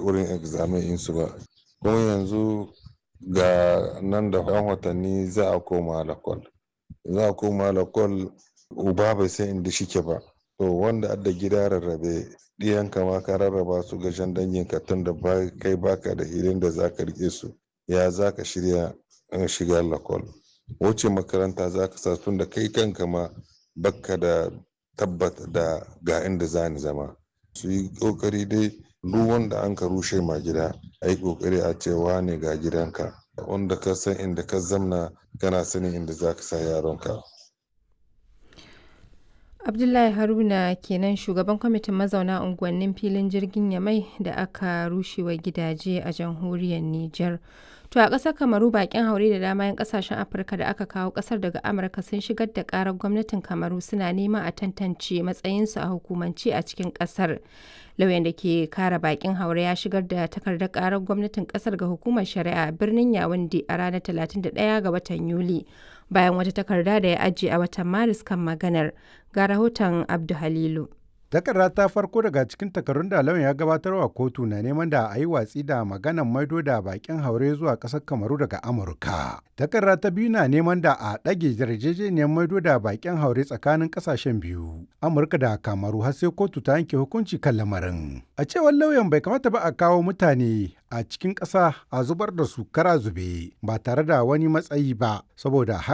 wurin examen insu ba kuma yanzu ga nan da yan watanni za a koma lakwal za a koma lakwal uba bai san inda shike ba to wanda adda gida rarrabe ɗiyan kama ka rarraba su ga jan dangin ka tun da kai baka da hilin da zaka rike su ya zaka shirya shiga lakwal wuce makaranta zaka sa tun da kai kanka ma baka da tabbata da ga inda zani zama su yi kokari dai duk wanda an ka rushe ma gida a yi kokari a cewa ne ga gidanka wanda ka san inda ka zamna kana sanin inda za ka sa yaronka abdullahi haruna kenan shugaban kwamitin mazauna unguwannin filin jirgin yamai da aka rushewa gidaje a jamhuriyar niger to a ƙasar kamaru bakin haure da dama 'yan ƙasashen afirka da aka kawo ƙasar daga amurka sun shigar da ƙarar gwamnatin kamaru suna neman a tantance matsayinsu a hukumance a cikin ƙasar lauyan da ke kare bakin haure ya shigar da takardar ƙarar gwamnatin ƙasar ga hukumar shari'a birnin yawundi a ranar 31 ga watan yuli bayan wata takarda da ya ajiye a watan maris kan maganar ga rahoton abdu halilu takarda ta farko daga cikin takarun da lauyan ya gabatarwa kotu na neman da a yi watsi da maganan maido da bakin haure zuwa ƙasar kamaru daga amurka takarda ta biyu na neman da a ɗage yarjejeniyar maido da bakin haure tsakanin ƙasashen biyu amurka da kamaru har sai kotu ta yanke hukunci kan lamarin a cewar lauyan bai kamata ba a kawo mutane a cikin ƙasa a zubar da su kara zube ba tare da wani matsayi ba saboda